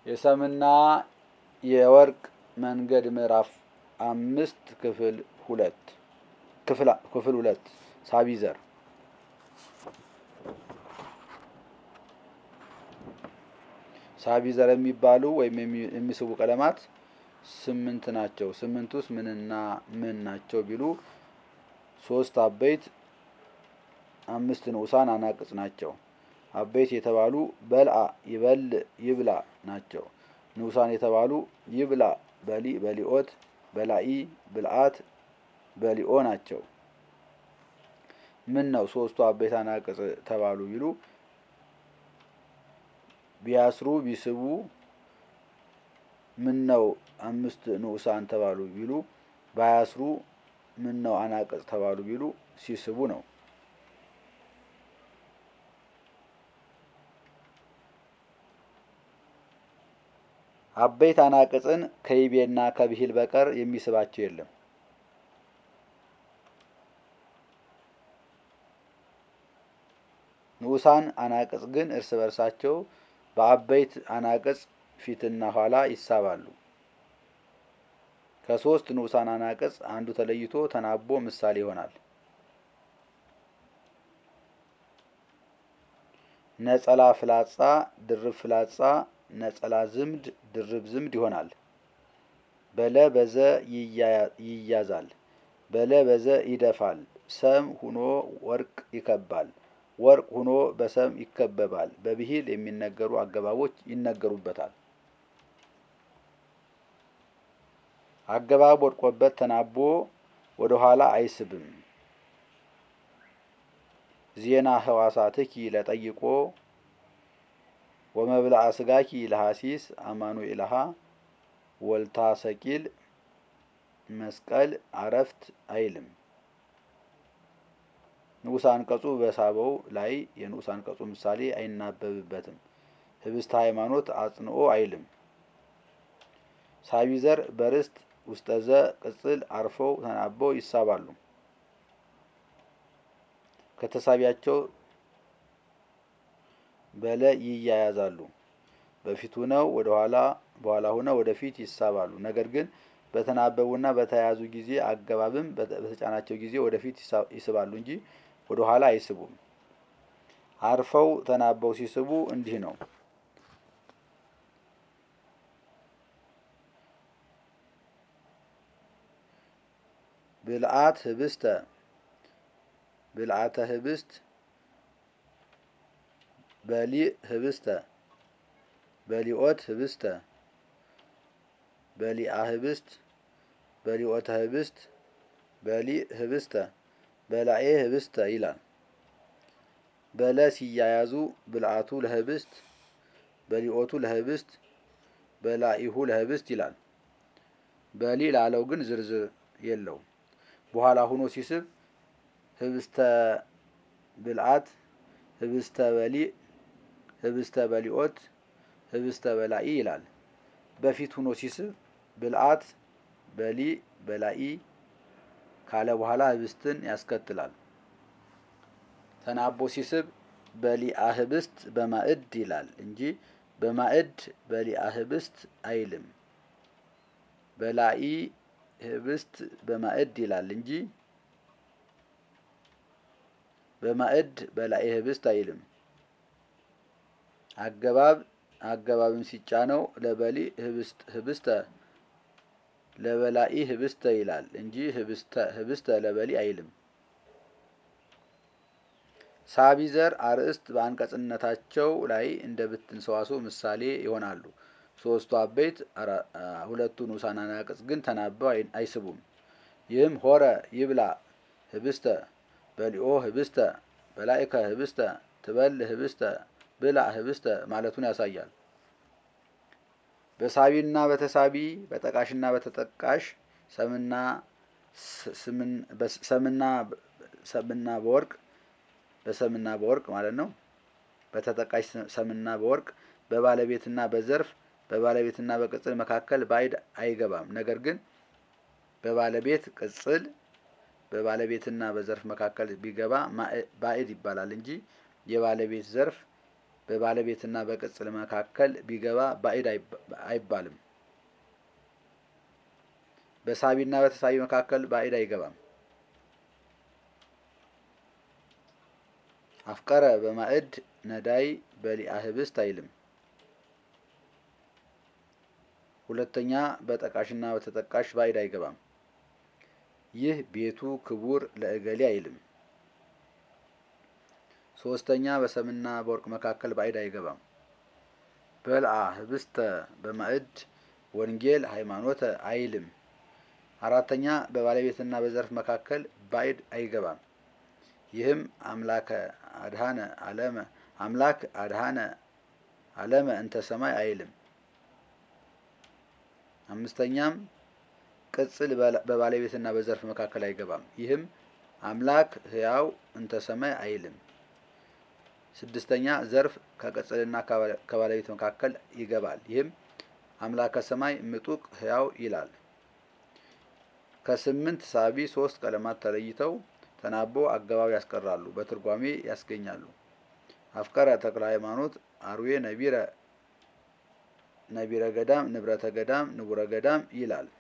የሰምና የወርቅ መንገድ ምዕራፍ አምስት ክፍል ሁለት ክፍል ሁለት ሳቢዘር ሳቢዘር የሚባሉ ወይም የሚስቡ ቀለማት ስምንት ናቸው። ስምንት ውስጥ ምንና ምን ናቸው ቢሉ ሶስት አበይት አምስት ንዑሳን አናቅጽ ናቸው። አበይት የተባሉ በልአ ይበል ይብላ ናቸው። ንዑሳን የተባሉ ይብላ በሊ በሊኦት በላኢ ብልአት በሊኦ ናቸው። ምን ነው ሶስቱ አበይት አናቅጽ ተባሉ ቢሉ ቢያስሩ ቢስቡ ምን ነው አምስት ንዑሳን ተባሉ ቢሉ ባያስሩ ምን ነው አናቅጽ ተባሉ ቢሉ ሲስቡ ነው። አበይት አናቅጽን ከይቤና ከብሂል በቀር የሚስባቸው የለም። ንዑሳን አናቅጽ ግን እርስ በርሳቸው በአበይት አናቅጽ ፊትና ኋላ ይሳባሉ። ከሶስት ንዑሳን አናቅጽ አንዱ ተለይቶ ተናቦ ምሳሌ ይሆናል። ነጸላ ፍላጻ፣ ድርብ ፍላጻ፣ ነጸላ ዝምድ፣ ድርብ ዝምድ ይሆናል። በለ በዘ ይያዛል። በለ በዘ ይደፋል። ሰም ሁኖ ወርቅ ይከባል። ወርቅ ሁኖ በሰም ይከበባል። በብሂል የሚነገሩ አገባቦች ይነገሩበታል። አገባብ ወድቆበት ተናቦ ወደ ኋላ አይስብም። ዜና ህዋሳትኪ ለጠይቆ ወመብልአ ስጋኪ ለሐሲስ አማኑኤልሃ ወልታ ሰቂል መስቀል አረፍት አይልም። ንዑስ አንቀጹ በሳበው ላይ የንዑስ አንቀጹ ምሳሌ አይናበብበትም። ህብስተ ሃይማኖት አጽንኦ አይልም። ሳቢዘር በርስት ውስጠዘ ቅጽል አርፈው ተናበው ይሳባሉ። ከተሳቢያቸው በለ ይያያዛሉ። በፊት ሁነው ወደ ኋላ በኋላ ሁነው ወደፊት ይሳባሉ። ነገር ግን በተናበቡና በተያያዙ ጊዜ አገባብም በተጫናቸው ጊዜ ወደፊት ይስባሉ እንጂ ወደ ኋላ አይስቡም። አርፈው ተናበው ሲስቡ እንዲህ ነው። ብልአት ህብስተ ብልአተ ህብስት በሊእ ህብስተ በሊኦት ህብስተ በሊአ ህብስት በሊኦተ ህብስት በሊእ ህብስተ በላኤ ህብስተ ይላል። በለ ሲያያዙ ብልአቱ ለህብስት በሊኦቱ ለህብስት በላኢሁ ለህብስት ይላል። በሊ ላለው ግን ዝርዝር የለውም። በኋላ ሁኖ ሲስብ ህብስተ ብልአት ህብስተ በሊእ ህብስተ በሊኦት ህብስተ በላኢ ይላል። በፊት ሁኖ ሲስብ ብልአት በሊእ በላኢ ካለ በኋላ ህብስትን ያስከትላል። ተናቦ ሲስብ በሊአ ህብስት በማዕድ ይላል እንጂ በማዕድ በሊአ ህብስት አይልም። በላኢ ህብስት በማዕድ ይላል እንጂ በማዕድ በላኢ ህብስት አይልም። አገባብ አገባብም ሲጫነው ለበሊ ህብስተ ለበላኢ ህብስተ ይላል እንጂ ህብስተ ለበሊ አይልም። ሳቢዘር አርእስት በአንቀጽነታቸው ላይ እንደ ብትን ሰዋስው ምሳሌ ይሆናሉ። ሶስቱ አበይት ሁለቱ ንዑሳን አናቅጽ ግን ተናበው አይስቡም። ይህም ሆረ ይብላ ህብስተ በሊኦ ህብስተ በላኢከ ህብስተ ትበል ህብስተ ብላ ህብስተ ማለቱን ያሳያል። በሳቢና በተሳቢ በጠቃሽና በተጠቃሽ ሰምና ሰምና ሰምና በወርቅ በሰምና በወርቅ ማለት ነው። በተጠቃሽ ሰምና በወርቅ በባለቤትና በዘርፍ በባለቤትና በቅጽል መካከል ባዕድ አይገባም። ነገር ግን በባለቤት ቅጽል በባለቤትና በዘርፍ መካከል ቢገባ ባዕድ ይባላል እንጂ የባለቤት ዘርፍ በባለቤትና በቅጽል መካከል ቢገባ ባዕድ አይባልም። በሳቢና በተሳቢ መካከል ባዕድ አይገባም። አፍቀረ በማዕድ ነዳይ በሊአ ህብስት አይልም። ሁለተኛ በጠቃሽና በተጠቃሽ ባዕድ አይገባም። ይህ ቤቱ ክቡር ለእገሌ አይልም። ሶስተኛ በሰምና በወርቅ መካከል ባዕድ አይገባም። በልአ ህብስተ በማዕድ ወንጌል ሃይማኖተ አይልም። አራተኛ በባለቤትና በዘርፍ መካከል ባዕድ አይገባም። ይህም አምላከ አድሃነ አለመ አምላክ አድሃነ አለመ እንተ ሰማይ አይልም። አምስተኛም ቅጽል በባለቤትና በዘርፍ መካከል አይገባም። ይህም አምላክ ሕያው እንተ ሰማይ አይልም። ስድስተኛ ዘርፍ ከቅጽልና ከባለቤት መካከል ይገባል። ይህም አምላከ ሰማይ ምጡቅ ሕያው ይላል። ከስምንት ሳቢ ሶስት ቀለማት ተለይተው ተናቦ አገባብ ያስቀራሉ፣ በትርጓሜ ያስገኛሉ። አፍቀረ ተክለ ሃይማኖት አርዌ ነቢረ ነቢረ ገዳም ንብረተ ገዳም ንቡረ ገዳም ይላል።